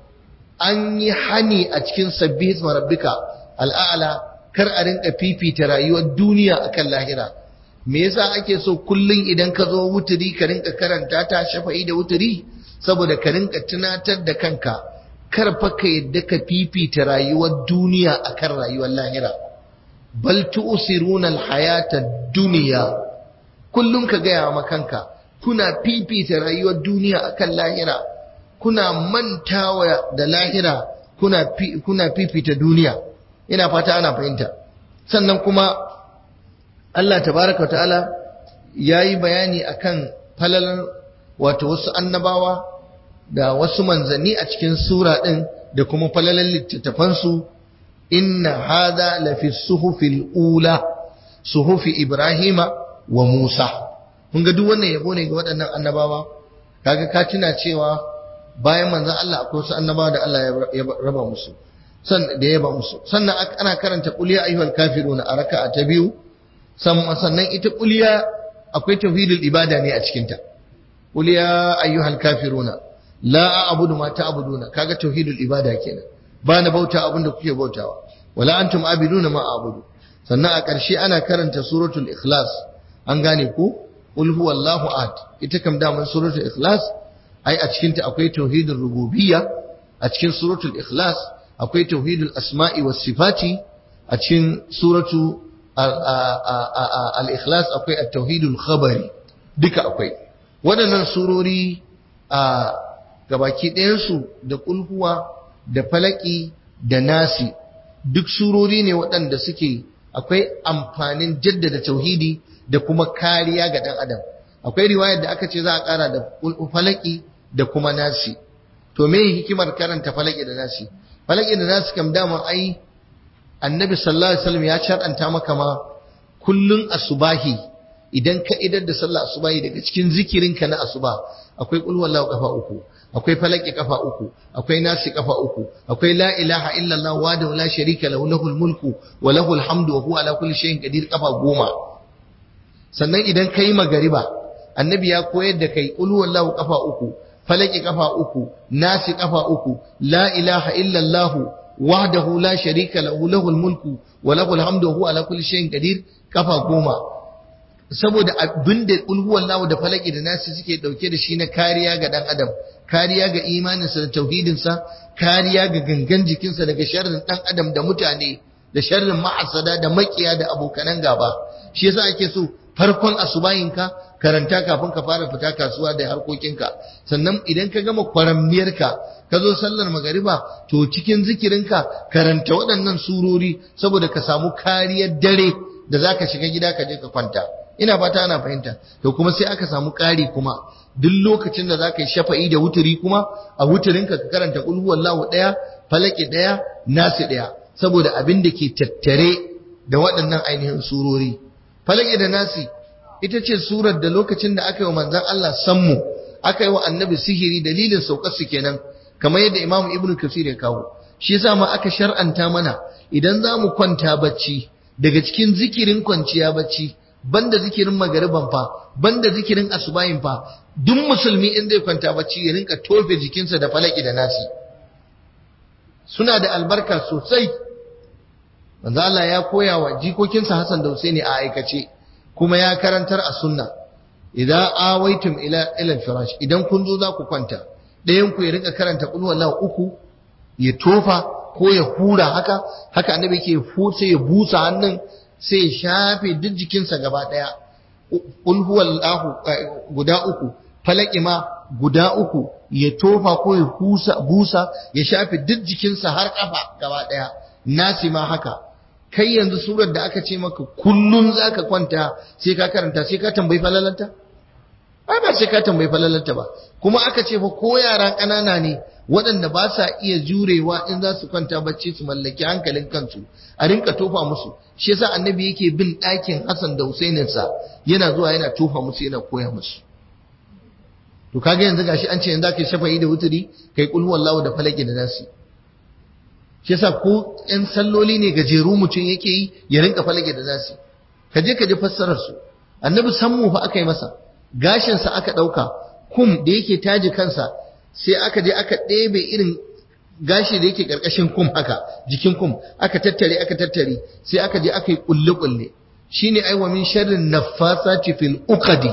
an yi hani a cikin sabbi isma rabbika al'ala kar a rinka fifita rayuwar duniya akan lahira me yasa ake so kullun idan ka zo wuturi ka rinka karanta ta shafa'i da wuturi saboda ka rinka tunatar da kanka kar fa ka yadda ka fifita rayuwar duniya akan rayuwar lahira bal tu'siruna al-hayata dunya kullun ka gaya ma kanka kuna fifita rayuwar duniya akan lahira kuna mantawa da lahira kuna kuna fifita duniya ina fata ana fahimta sannan kuma Allah tabaraka ta'ala yayi bayani akan falalar wato wasu annabawa da wasu manzanni a cikin sura din da kuma falalar littattafan su inna hadha lafi suhufil ula suhufi ibrahima wa musa kun ga duk wannan yabo ne ga waɗannan annabawa kaga ka tuna cewa bayan manzon Allah akwai wasu annabawa da Allah ya raba musu san da ya ba musu sannan ana karanta qul ya ayyuhal kafiruna a raka'a ta biyu sannan ita qul ya akwai tauhidul ibada ne a cikin ta qul ya ayyuhal kafiruna la a'budu ma ta'buduna kaga tauhidul ibada kenan ba na bauta abin da kuke bautawa wala antum abiduna ma a'budu sannan a ƙarshe ana karanta suratul ikhlas an gane ko qul huwallahu ahad ita kam da mun suratul ikhlas ai a cikin ta akwai tauhidul rububiyya a cikin suratul ikhlas akwai tauhidul asma'i was sifati a cikin suratu al-ikhlas akwai at-tauhidul khabari duka akwai waɗannan surori a gabaki ɗayansu da kulhuwa da falaki da nasi duk surori ne waɗanda suke akwai amfanin jaddada tauhidi da kuma kariya ga ɗan adam akwai riwayar da aka ce za a ƙara da falaki da kuma nasi to me hikimar karanta falaki da nasi falaki da nasi kam dama ai annabi sallallahu alaihi wasallam ya shar'anta maka ma kullun asubahi idan ka idar da sallah asubahi daga cikin zikirinka na asuba akwai qul wallahu kafa uku akwai falaki kafa uku akwai nasi kafa uku akwai la ilaha illallah wa la sharika lahu lahul mulku wa lahul hamdu wa huwa ala kulli shay'in qadir kafa goma sannan idan kai magariba annabi ya koyar da kai qul huwallahu kafa uku falaki kafa uku nasi kafa uku la ilaha illallah wahdahu la sharika lahu lahul mulku wa lahul hamdu wa huwa ala kulli shay'in qadir kafa goma saboda abinda ulhuwan lawo da falaki da nasi suke dauke da shi na kariya ga dan adam kariya ga imaninsa da tauhidinsa kariya ga gangan jikinsa daga sharrin dan adam da mutane da sharrin ma'asada da makiya da abokanan gaba shi yasa ake so farkon asubayinka karanta kafin ka fara fita kasuwa da harkokinka sannan idan ka gama kwaramniyarka ka zo sallar magariba to cikin zikirinka karanta waɗannan surori saboda ka samu kariyar dare da zaka shiga gida ka je ka kwanta ina fata ana fahimta to kuma sai aka samu ƙari kuma duk lokacin da zaka yi shafa'i da wuturi kuma a wuturinka ka karanta qul huwallahu daya falaki daya nasi daya saboda abin da ke tattare da waɗannan ainihin surori falaki da nasi ita ce surar da lokacin da aka yi wa manzon Allah sammu aka yi wa annabi sihiri dalilin saukar su kenan kamar yadda Imam Ibn Kathir ya kawo shi yasa ma aka shar'anta mana idan za mu kwanta bacci daga cikin zikirin kwanciya bacci banda zikirin magariban fa banda zikirin asubahin fa duk musulmi in zai kwanta bacci ya rinka tofe jikinsa da falaki da nasi suna da albarka sosai manzo Allah ya koya wa jikokinsa Hassan da Husaini a aikace kuma ya karantar a sunna idan awaitum ila ila firash idan kun zo za ku kwanta ɗayan ku ya rinka karanta qul huwallahu uku ya tofa ko ya hura haka haka annabi yake sai ya busa hannun sai ya shafe duk jikinsa gaba ɗaya qul huwallahu guda uku falaki ma guda uku ya tofa ko ya husa busa ya shafe duk jikinsa har kafa gaba ɗaya nasi ma haka kai yanzu surar da aka ce maka kullum zaka kwanta sai ka karanta sai ka tambayi falalanta ai ba sai ka tambayi falalanta ba kuma aka ce fa ko yaran ƙanana ne waɗanda ba sa iya jurewa in za su kwanta bacci su mallaki hankalin kansu a rinka tofa musu shi yasa annabi yake bin ɗakin Hassan da Husainin sa yana zuwa yana tofa musu yana koya musu to kaga yanzu gashi an ce yanzu kai shafa'i da wuturi kai kul huwallahu da falaki da nasi shi yasa ko ƴan salloli ne gajeru mutum yake yi ya rinka falaki da nasi ka je ka ji fassarar su annabi sammu fa aka yi masa gashin sa aka ɗauka kum da yake taji kansa sai aka je aka ɗebe irin gashi da yake ƙarƙashin kum haka jikin kum aka tattare aka tattare sai aka je aka yi ƙulle-ƙulle shine aiwa min sharrin naffasati fil uqadi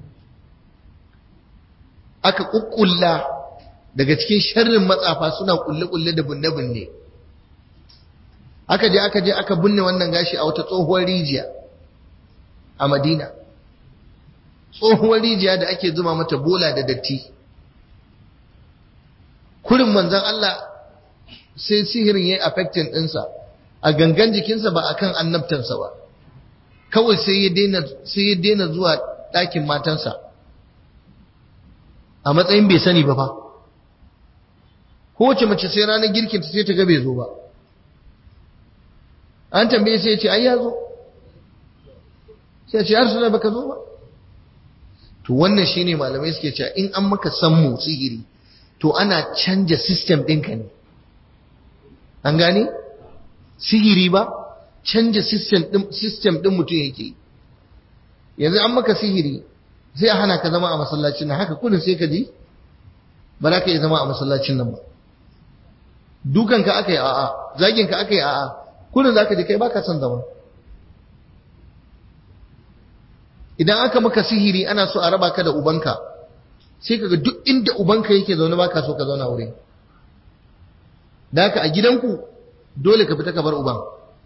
aka ƙuƙƙulla daga cikin sharrin matsafa suna ƙulle-ƙulle da bunne-bunne aka je aka je aka binne wannan gashi a wata tsohuwar rijiya a Madina tsohuwar rijiya da ake zuma mata bola da datti kurin manzan Allah sai sihirin ya yi affecting ɗinsa a gangan jikinsa ba a kan annabtansa ba kawai sai ya daina zuwa ɗakin matansa a matsayin bai sani ba fa kowace mace sai ranar girkinta sai ta ga bai zo ba an tambaye sai ya ce ai ya zo sai ya ce har suna baka zo ba to wannan shine malamai suke cewa in an maka sammu sihiri to ana canja system ɗinka ne an gane sihiri ba canja system ɗin mutum yake yanzu an maka sihiri sai a hana ka zama a masallacin nan haka kudin sai ka ji ba za ka iya zama a masallacin nan ba dukanka aka yi a'a zaginka aka yi a'a kudin za ka ji kai baka son zama idan aka maka sihiri ana so a raba ka da ubanka sai kaga duk inda ubanka yake zaune baka so ka zauna wurin da haka a gidanku dole ka fita ka bar uban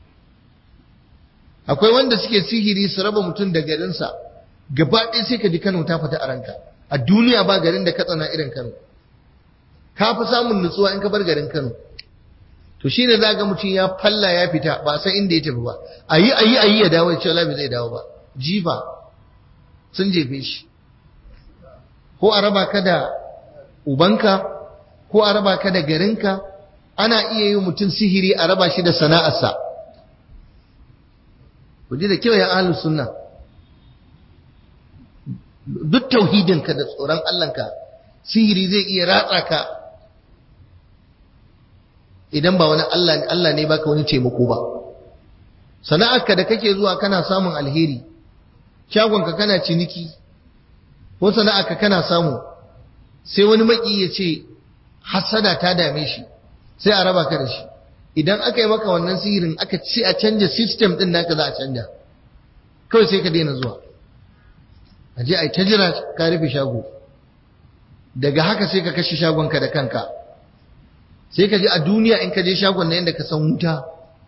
akwai wanda suke sihiri su raba mutum da garinsa gaba ɗaya sai ka ji Kano ta fita a ranka a duniya ba garin da ka tsana irin Kano ka fi samun nutsuwa in ka bar garin Kano to shi ne za ga mutum ya falla ya fita ba san inda ya tafi ba ayi ayi ayi ya dawo ya ce wallahi bai zai dawo ba jifa sun jefe shi ko a raba ka da ubanka ko a raba ka da garinka ana iya yi mutum sihiri a raba shi da sana'arsa ku ji da kyau ya ahlus sunna duk tauhidinka da tsoron Allahnka sihiri zai iya ratsa ka idan ba wani Allah Allah ne baka wani taimako ba sana'arka da kake zuwa kana samun alheri shagonka kana ciniki ko sana'arka kana samu sai wani maki ya ce hasada ta dame shi sai a raba ka da shi idan aka yi maka wannan sihirin aka ce a canja system din naka za a canja kawai sai ka daina zuwa a je a yi ta jira ka rufe shago daga haka sai ka kashe shagonka da kanka sai ka je a duniya in ka je shagon na yadda ka san wuta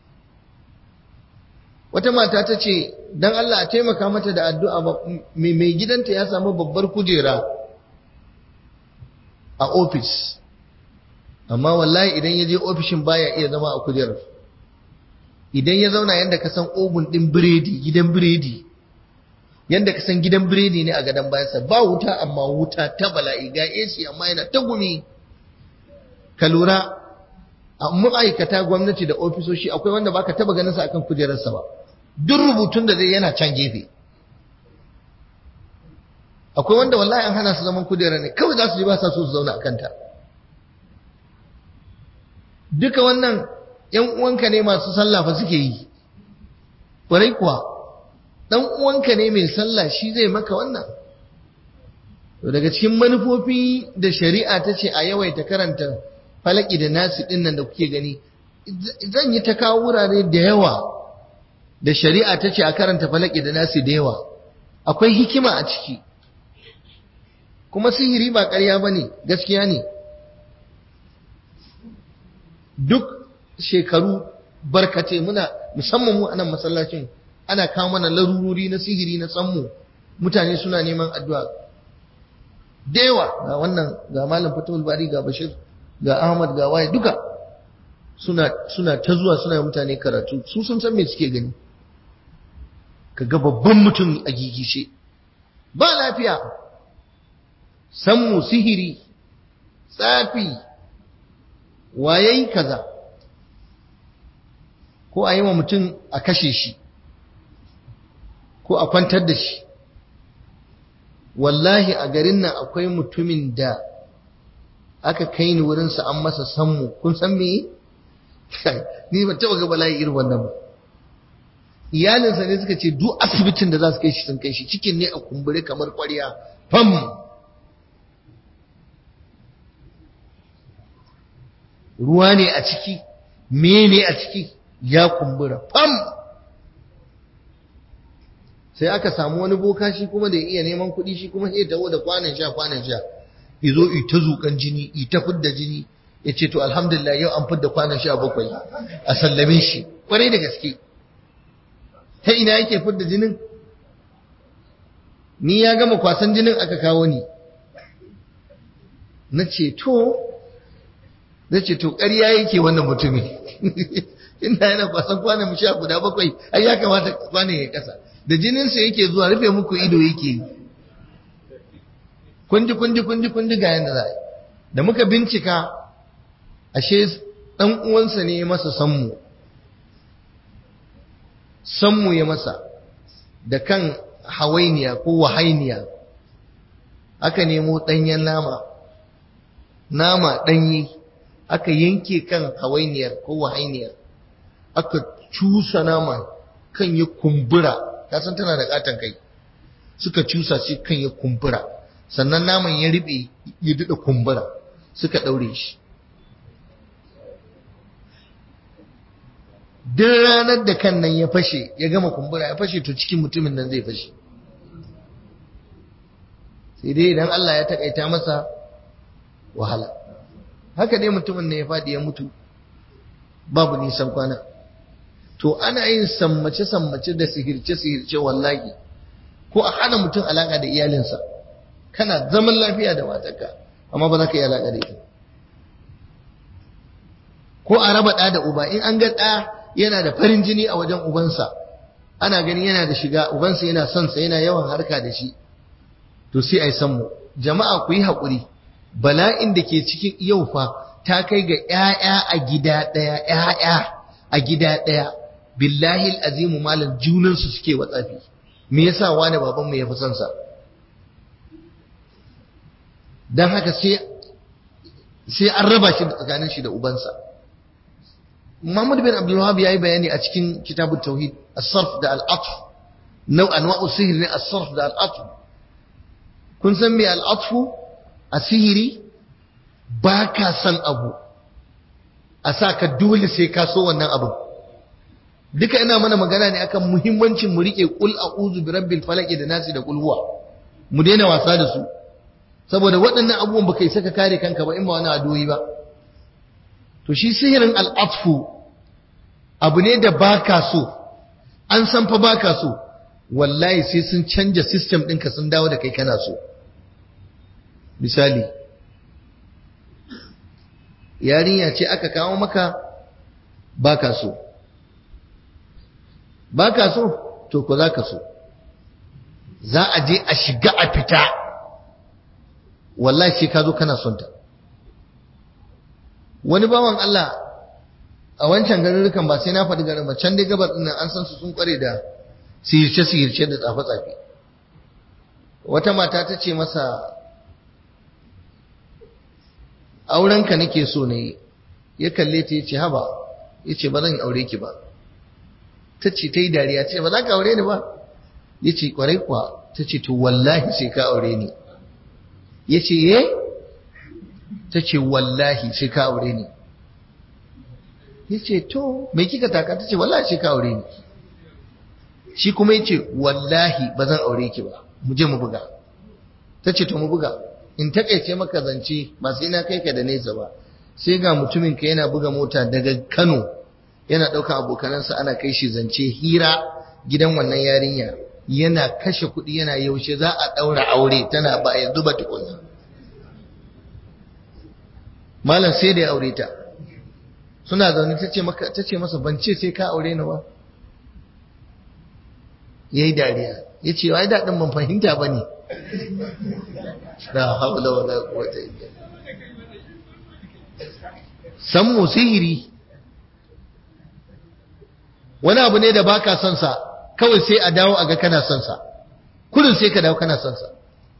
wata mata ta ce don Allah a taimaka mata da addu'a mai gidanta ya samu babbar kujera a ofis amma wallahi idan ya je ofishin baya iya zama a kujerar idan ya zauna yadda ka san ogun ɗin biredi gidan biredi yadda ka san gidan biredi ne a gadon bayansa ba wuta amma wuta ta bala'i ga AC amma yana ta gumi ka lura a ma'aikata gwamnati da ofisoshi akwai wanda baka taba ganin sa akan kujerarsa ba duk rubutun da zai yana can gefe akwai wanda wallahi an hana su zaman kujera ne kawai za su ji ba sa so su zauna a kanta duka wannan yan uwanka ne masu sallah fa suke yi ƙwarai kuwa dan uwanka ne mai sallah shi zai maka wannan to daga cikin manufofi da shari'a ta ce a yawaita karanta falaki da nasi din nan da kuke gani zan yi ta kawo wurare da yawa da shari'a ta ce a karanta falaki da nasi da yawa akwai hikima a ciki kuma sihiri ba ƙarya ba ne gaskiya ne duk shekaru barkace muna musamman mu anan masallacin ana kawo mana larurori na sihiri na tsammu mutane suna neman addu'a da yawa ga wannan ga malam fatul bari ga bashir ga ahmad ga waye duka suna suna ta zuwa suna mutane karatu su sun san me suke gani kaga babban mutum a gigishe ba lafiya sammu sihiri tsafi wayayi kaza ko a yi wa mutum a kashe shi ko a kwantar da shi wallahi a garin nan akwai mutumin da aka kai ni wurinsa an masa sammu kun san me ni ban taba ga bala'i irin wannan ba iyalinsa ne suka ce duk asibitin da za su kai shi sun kai shi cikin ne a kumbure kamar kwarya fam ruwa ne a ciki me ne a ciki ya kumbura fam sai aka samu wani boka shi kuma da ya iya neman kuɗi shi kuma sai taho da kwanan sha kwanan sha izo ita zukan jini ita fidda jini ya ce to alhamdulillah yau an fidda kwanan sha bakwai a sallame shi kwarai da gaske ta ina yake fidda jinin ni ya gama kwasan jinin aka kawo ni na ce to na ce to ƙarya yake wannan mutumin inda yana kwasan kwanan sha guda bakwai ai ya kamata kwanan ya kasa da jininsa yake zuwa rufe muku ido yake kunji kunji kunji kunji ga yanda za da muka bincika ashe dan uwansa ne ya masa sammu sammu ya masa da kan hawainiya ko wahainiya aka nemo ɗanyen nama nama ɗanye aka yanke kan hawainiyar ko wahainiyar aka cusa nama kan ya kumbura ta san tana da katon kai suka cusa shi kan ya kumbura sannan naman ya riɓe ya daɗa kumbura suka ɗaure shi duk ranar da kan nan ya fashe ya gama kumbura ya fashe to cikin mutumin nan zai fashe sai dai idan Allah ya takaita masa wahala haka dai mutumin ne ya faɗi ya mutu babu nisan kwana to ana yin sammace-sammace da sihirce-sihirce wallahi ko a hana mutum alaƙa da iyalinsa kana zaman lafiya da matarka amma ba za ka yi alaƙa da ita ko a raba ɗa da uba in an ga ɗa yana da farin jini a wajen ubansa ana gani yana da shiga ubansa yana son sa yana yawan harka da shi to sai a yi sammu jama'a ku yi haƙuri bala'in da ke cikin yau fa ta kai ga ‘ya'ya a gida ɗaya ‘ya'ya a gida ɗaya billahi azimu malam junansu suke watsafi me yasa wani babanmu ya fi son sa don haka sai sai an raba shi tsakanin shi da ubansa Muhammad bin Abdul Wahhab yayi bayani a cikin kitabut tauhid as-sarf da al-atf nau anwa'u sihr ne as-sarf da al-atf kun san me al-atf a-sihiri ba ka san abu a sa ka dole sai ka so wannan abu duka ina mana magana ne akan muhimmancin mu rike qul a'udhu bi rabbil falaq da nasi da qul huwa mu daina wasa da su saboda waɗannan abubuwan baka isa ka kare kanka ba in ba wani adoyi ba to shi sihirin al'atfu abu ne da baka so an san fa baka so wallahi sai sun canja system ɗinka sun dawo da kai kana so misali yarinya ce aka kawo maka baka so baka so to ko za ka so za a je a shiga a fita wallahi sai ka zo kana son ta wani bawan Allah a wancan garurukan ba sai na faɗi garin ba can dai gabar ɗin an san su sun kware da sihirce sihirce da tsafe tsafe wata mata ta ce masa aurenka nake so ne ya kalle ta yace haba yace ba zan aure ki ba ta ce ta yi dariya ce ba za ka aure ni ba yace kwarai kuwa ta ce to wallahi sai ka aure ni ya ce ye ta ce wallahi sai ka aure ni ya ce to mai kika taka ta ce wallahi sai ka aure ni shi kuma ya ce wallahi ba zan aure ki ba mu je mu buga ta ce to mu buga in takaice maka zance ba sai na kai ka da nesa ba sai ga mutumin ka yana buga mota daga Kano yana ɗaukar abokanansa ana kai shi zance hira gidan wannan yarinya yana kashe kuɗi yana yaushe za a ɗaura aure tana ba yanzu ba tukunna malam sai da ya aure ta suna zaune ta ce maka ta ce masa ban ce sai ka aure ni ba yayi dariya ya ce wai daɗin ban fahimta ba ne la haula wala quwwata illa san mu sihiri wani abu ne da baka son sa kawai sai a dawo a ga kana son sa kullun sai ka dawo kana son sa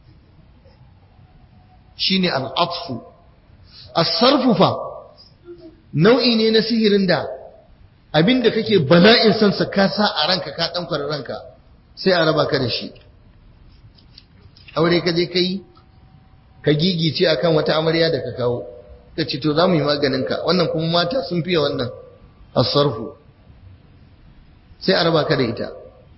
shine al-atfu as-sarfu fa nau'i ne na sihirin da abinda kake bala'in son sa ka sa a ranka ka dan ranka sai a raba ka da shi aure ka je kai ka gigice akan wata amarya da ka kawo ka ce to za mu yi maganin ka wannan kuma mata sun fiye wannan as-sarfu sai a raba ka da ita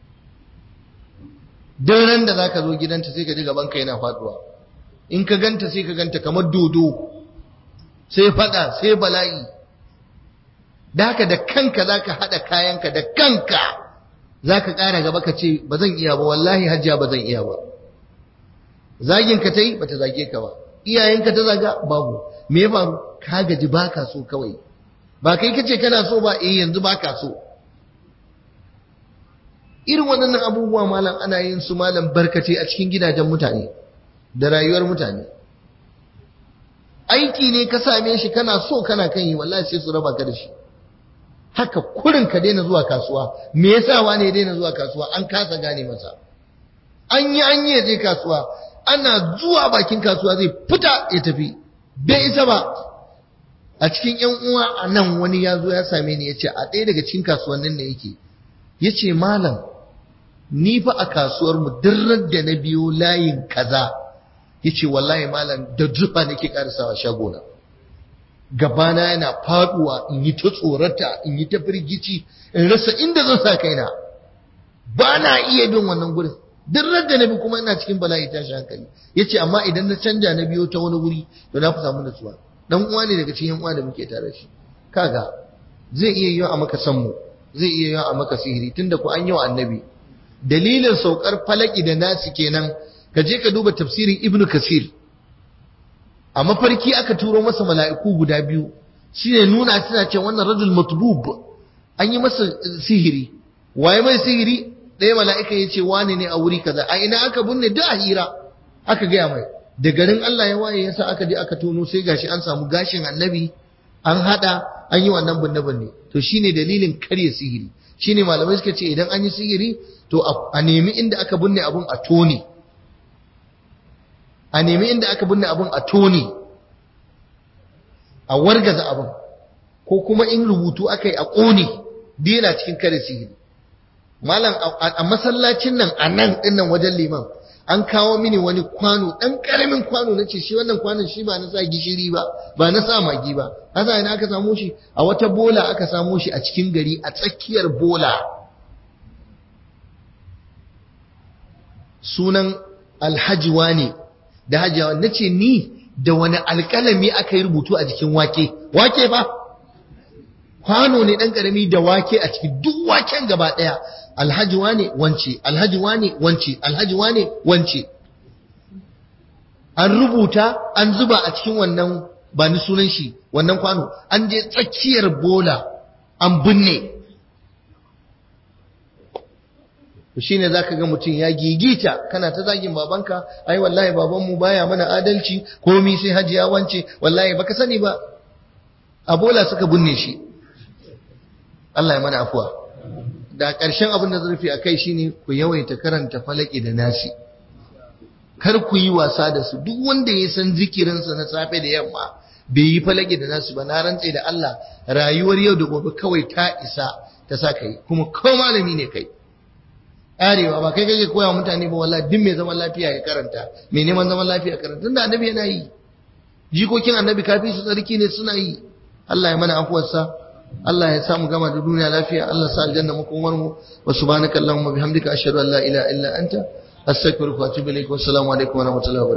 duk ran da zaka zo gidanta sai ka ji gaban ka yana faduwa in ka ganta sai ka ganta kamar dodo sai fada sai bala'i da haka da kanka zaka hada kayanka da kanka zaka ƙara gaba ka ce ba zan iya ba wallahi hajjia ba zan iya ba zagin ka tai bata zage ka ba iyayenka ta zaga babu me ya faru ka gaji baka so kawai ba kai kace kana so ba eh yanzu baka so irin waɗannan abubuwa malam ana yin su malam barkace a cikin gidajen mutane da rayuwar mutane aiki ne ka same shi kana so kana kan yi wallahi sai su raba ka da shi haka kurin ka daina zuwa kasuwa me yasa wani ya daina zuwa kasuwa an kasa gane masa an yi an yi je kasuwa ana zuwa bakin kasuwa zai fita ya tafi bai isa ba a cikin yan uwa a nan wani ya zo ya same ni ya ce a ɗaya daga cikin kasuwannin ne yake ya ce malam ni fa a kasuwar mu dirrar da na biyo layin kaza ya ce wallahi malam da zufa nake karisawa shagona gabana yana faduwa in yi ta tsorata in yi ta firgici in rasa inda zan sa kaina ba na iya bin wannan gurin dirrar da na bi kuma ina cikin bala'i tashi hankali ya ce amma idan na canja na biyo ta wani guri to na fi samu nutsuwa dan uwa ne daga cikin uwa da muke tare shi kaga zai iya yiwa a maka san mu zai iya yiwa a maka sihiri tunda ku an yi wa annabi dalilin saukar falaki da nasi kenan ka je ka duba tafsirin ibnu kasir a mafarki aka turo masa mala'iku guda biyu shine nuna suna ce wannan rajul matbub an yi masa sihiri waye mai sihiri ɗaya mala'ika ya ce wane ne a wuri kaza a ina aka binne duk a hira aka gaya mai da garin Allah ya waye yasa aka je aka tono sai gashi an samu gashin annabi an hada an yi wannan binne binne to shine dalilin karya sihiri shine malamai suka ce idan an yi sihiri to a nemi inda aka binne abun a tone a nemi inda aka binne abin a tone a wargaza abin ko kuma in rubutu aka yi a ƙone dina cikin kare sihiri malam a masallacin nan a nan dinnan wajen liman an kawo mini wani kwano ɗan ƙaramin kwano na ce shi wannan kwanon shi ba na sa gishiri ba ba na sa magi ba hasa ina aka samu shi a wata bola aka samu shi a cikin gari a tsakiyar bola sunan alhaji wane da hajiyawa na ce ni da wani alƙalami aka yi rubutu a jikin wake wake ba kwano ne ɗan ƙarami da wake a cikin duk waken gaba ɗaya alhaji wane wance alhaji wane wance alhaji wane wance an rubuta an zuba a cikin wannan ba ni sunan shi wannan kwano an je tsakiyar bola an binne shi ne za ka ga mutum ya gigita kana ta zagin babanka ai wallahi babanmu baya mana adalci komi sai hajiya wance wallahi baka sani ba a bola suka binne shi Allah ya mana afuwa da ƙarshen abin da zurfi a kai shine ku yawaita karanta falaki da nasi kar ku yi wasa da su duk wanda ya san zikirinsa na safe da yamma bai yi falaki da nasu ba na rantse da Allah rayuwar yau da gobe kawai ta isa ta sa kai kuma ko malami ne kai arewa ba kai kake koya mutane ba wallahi duk mai zaman lafiya ya karanta mai neman zaman lafiya ya karanta tunda annabi yana yi jikokin annabi kafi su tsarki ne suna yi Allah ya mana afuwarsa Allah ya samu gama da duniya lafiya Allah sa aljanna makomar mu wa subhanaka allahumma bihamdika ashhadu an la ilaha illa anta astaghfiruka wa atubu ilaik wa assalamu alaikum wa rahmatullahi wa